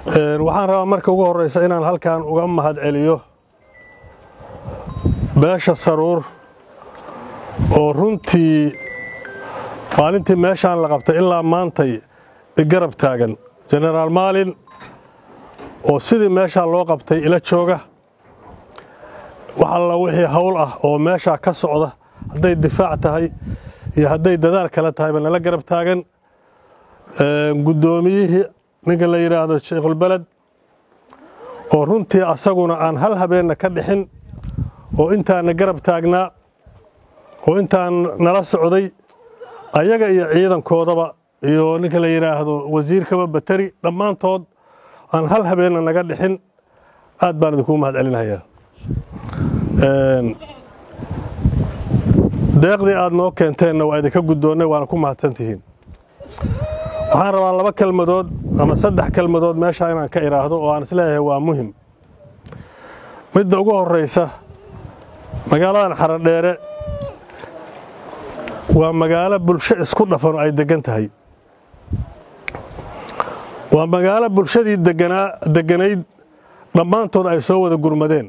waxaan rabaa marka ugu horraysa inaan halkan uga mahad celiyo beesha saruur oo runtii maalintii meeshaan la qabtay ilaa maantay igarab taagan jenaraal maalin oo sidii meeshaa loo qabtay ila jooga wax alla wixii hawl ah oo meeshaa ka socda hadday difaac tahay iyo hadday dadaal kale tahayba nala garab taagan guddoomiyihii ninka la yidhaahdo sheikhulbeled oo runtii asaguna aan hal habeenna ka dhixin oo intaana garab taagnaa oo intaan nala socday ayaga iyo ciidankoodaba iyo ninka la yidhaahdo wasiirkaba bateri dhammaantood aan hal habeenna naga dhixin aad baan idinkuu mahad celinayaa deeqdii aad noo keenteenna waa idinka guddoonnay waana ku mahadsantihiin waxaan rabaa laba kelmadood ama saddex kelmadood meeshaa inaan ka idhaahdo oo aan isleeyahay waa muhim midda ugu horraysa magaaladan xaradheere waa magaalo bulsho isku dhafan oo ay deggan tahay waa magaalo bulshadii deganaa degganayd dhammaantood ay soo wada gurmadeen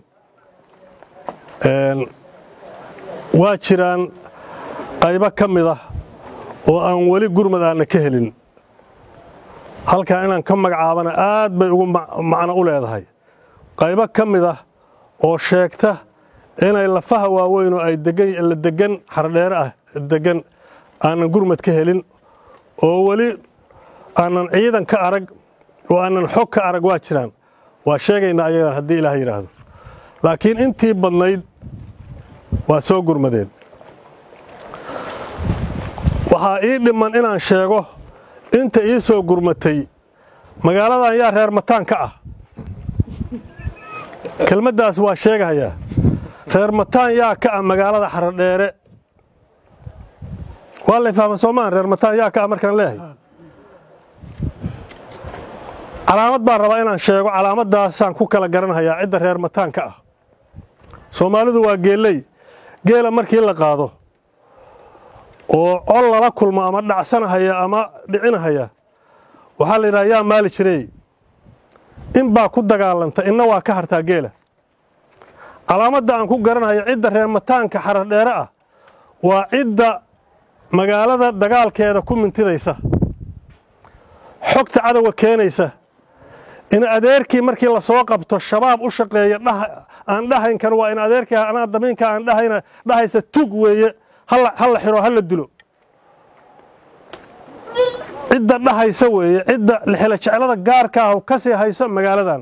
waa jiraan qaybo ka mid ah oo aan weli gurmad aanna ka helin halkan inaan ka magacaabana aad bay ugu macno u leedahay qaybo ka mid ah oo sheegta inay lafaha waaweyn oo ay la deggan xardheere ah deggan aanan gurmad ka helin oo weli aanan ciidan ka arag oo aanan xog ka arag waa jiraan waa sheegaynaa ayagan haddii ilaah yidhaahdo laakiin intii badnayd waa soo gurmadeen waxaa ii dhimman inaan sheego inta ii soo gurmatay magaaladan yaa reer mataan ka ah kelmaddaas waa sheegahayaa reer mataan yaa ka ah magaalada xaradheere waa lay fahma soomaan reer mataan yaa ka ah markaan leeyahay calaamad baan rabaa inaan sheego calaamaddaasaan ku kala garanhayaa cidda reer mataan ka ah soomaalidu waa geelley geela markii la qaado oo col lala kulmo ama dhacsanahaya ama dhicinahaya waxaa la yidhaha yaa maali jirey in baa ku dagaalanta inna waa ka hartaa geela calaamadda aan ku garanhaya cidda reer mataanka xaradheere ah waa cidda magaalada dagaalkeeda ku mintidaysa xogta cadowga keenaysa in adeerkii markii la soo qabto shabaab u shaqeeya aan dhahaynkan waa in adeerkii anaa damiinka aan dhahayna dhahaysa tug weeye ha la xiro ha la dilo cidda dhahaysa weeye cidda lixila jeclada gaarka ah ka sii hayso magaaladan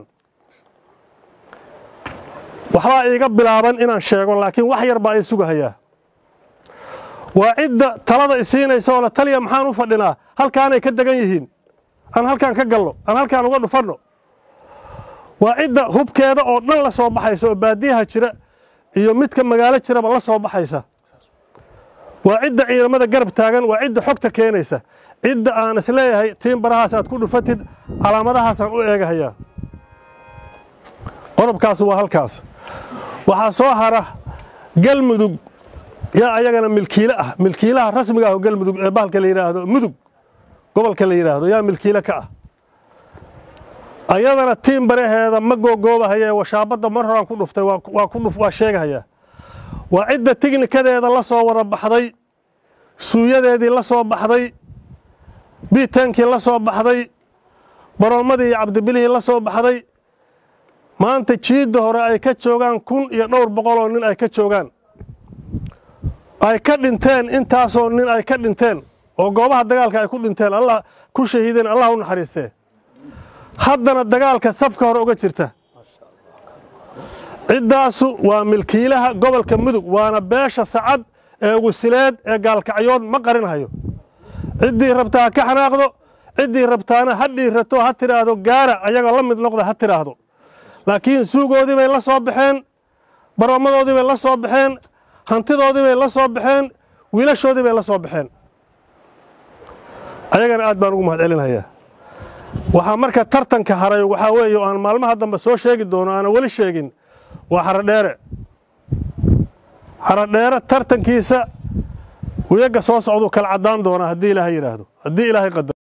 waxbaa iiga bilaaban inaan sheego laakiin wax yar baa ii sugahayaa waa cidda talada isiinaysa oo la taliya maxaan u fadhinaa halkaanay ka degan yihiin aan halkaan ka galno aan halkaan uga dhufanno waa cidda hubkeeda oo dhan la soo baxaysa oo baadiyaha jira iyo midka magaalo jiraba la soo baxaysa waa cidda ciidamada garab taagan waa cidda xogta keenaysa cidda aan isleeyahay tiimbarahaas aad ku dhufatid calaamadahaasaan u eegahayaa qodobkaas waa halkaas waxaa soo hara galmudug yaa ayagana milkiile ah milkiilaha rasmiga ah oo galmudug ee bahalka la yidhaahdo mudug gobolka la yidhaahdo yaa milkiile ka ah ayadana tiim baraheeda ma googoobahaye washaabadda mar horaan ku dhuftay waa sheegahayaa waa cidda tignikadeeda la soo wada baxday suuyadeedii la soo baxday biitaankii la soo baxday baroomadii iyo cabdibilihii la soo baxday maanta jiidda hore ay ka joogaan kun iyo dhowr boqoloo nin ay ka joogaan ay ka dhinteen intaasoo nin ay ka dhinteen oo goobaha dagaalka ay ku dhinteen allah ku shahiideen allah u naxariistee haddana dagaalka safka hore uga jirta ciddaasu waa milkiilaha gobolka mudug waana beesha sacad ee wasileed ee gaalkacyood ma qarinhayo ciddii rabtaa ha ka xanaaqdo ciddii rabtaana ha dhiirato ha tidhaahdo gaara ayaga la mid noqda ha tidhaahdo laakiin suugoodii bay la soo baxeen baroomadoodii bay la soo baxeen hantidoodii bay la soo baxeen wiilashoodii bay la soo baxeen ayagana aad baan ugu mahad celinhayaa waxaa marka tartanka haray waxaa weeye o aan maalmaha dambe soo sheegi doono aana weli sheegin waa xaradheere xaradheere tartankiisa wiyaga soo socduu kala caddaan doonaa haddii ilaahay yidhaahdo haddii ilaahay qadaro